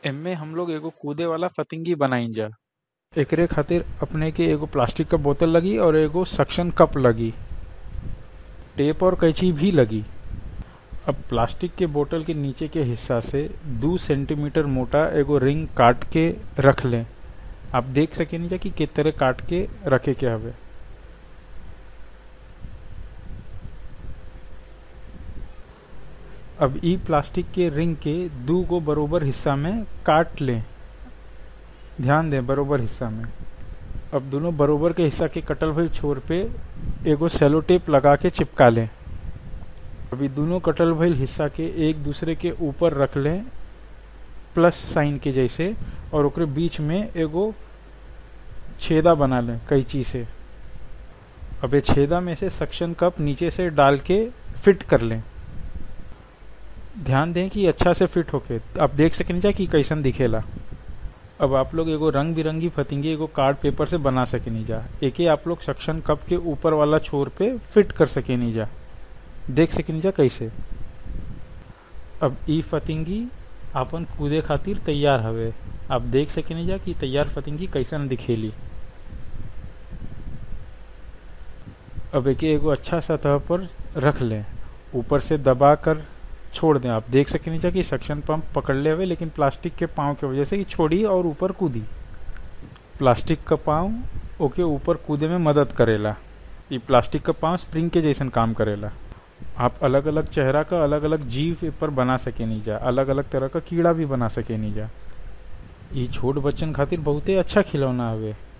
एमे हम लोग एगो कूदे वाला फतिंगी बनाइजा एकरे खातिर अपने के एगो प्लास्टिक का बोतल लगी और एगो सक्शन कप लगी टेप और कैंची भी लगी अब प्लास्टिक के बोतल के नीचे के हिस्सा से दो सेंटीमीटर मोटा एगो रिंग काट के रख लें आप देख सकेनी जा कि किस तरह काट के रखे के हवे अब ई प्लास्टिक के रिंग के दो गो बरोबर हिस्सा में काट लें ध्यान दें बरोबर हिस्सा में अब दोनों बरोबर के हिस्सा के कटल भइल छोर पे एगो सेलो टेप लगा के चिपका लें अभी दोनों कटल भइल हिस्सा के एक दूसरे के ऊपर रख लें प्लस साइन के जैसे और ओकरे बीच में एगो छेदा बना लें कैंची से अब ये छेदा में से सक्शन कप नीचे से डाल के फिट कर लें ध्यान दें कि अच्छा से फिट होके आप देख सकें जा कि कैसन दिखेला अब आप लोग एगो रंग बिरंगी फतिंगी एगो कार्ड पेपर से बना सकेनी जा एके आप लोग सक्शन कप के ऊपर वाला छोर पे फिट कर सकेनी जा देख सकेनी जा कैसे अब ई फतिंगी आपन कूदे खातिर तैयार हवे आप देख सकेनी जा कि तैयार फतिंगी कैसन दिखेली अब एके एगो अच्छा सतह पर रख लें ऊपर से दबा कर छोड़ दें आप देख सकें नीचे कि सक्शन पंप पकड़ ले हुए लेकिन प्लास्टिक के पाँव की वजह से कि छोड़ी और ऊपर कूदी प्लास्टिक का पाँव ओके ऊपर कूदे में मदद करेला ये प्लास्टिक का पाँव स्प्रिंग के जैसन काम करेला आप अलग अलग चेहरा का अलग अलग जीव पर बना सके नहीं जा अलग अलग तरह का कीड़ा भी बना सके नहीं जा ये छोट बच्चन खातिर बहुते अच्छा खिलौना हवे